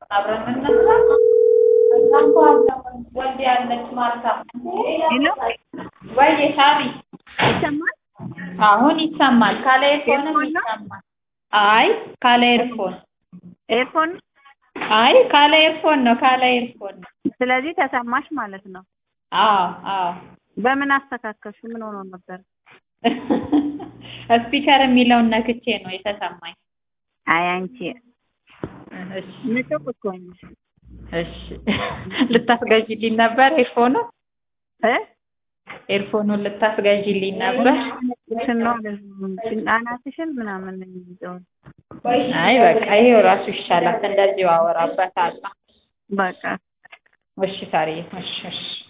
አብረን እንነሳ። እዛ እኮ አብረን ወልድ ያለች ማርታ ሄሎ ወይዬ ሳሪ ይሰማል? አሁን ይሰማል። ካለ ኤርፎንም ኤርፎን ነው? ይሰማል። አይ ካለ ኤርፎን ኤርፎን አይ ካለ ኤርፎን ነው። ካለ ኤርፎን ነው። ስለዚህ ተሰማሽ ማለት ነው። አዎ አዎ በምን አስተካከልሽ? ምን ሆኖ ነበር? ስፒከር የሚለውን ነክቼ ነው የተሰማኝ። አይ አንቺ እሺ ንጹህ እኮ ነሽ እሺ ልታስገዥልኝ ነበር ኤርፎኑ እ ኤርፎኑን ልታስገዥልኝ ነበር። ሽኖ አናትሽን ምናምን ነው የሚይዘው። አይ በቃ ይሄው ራሱ ይሻላል። እንደዚሁ አወራበታለሁ። በቃ እሺ ሳሪ እሺ እሺ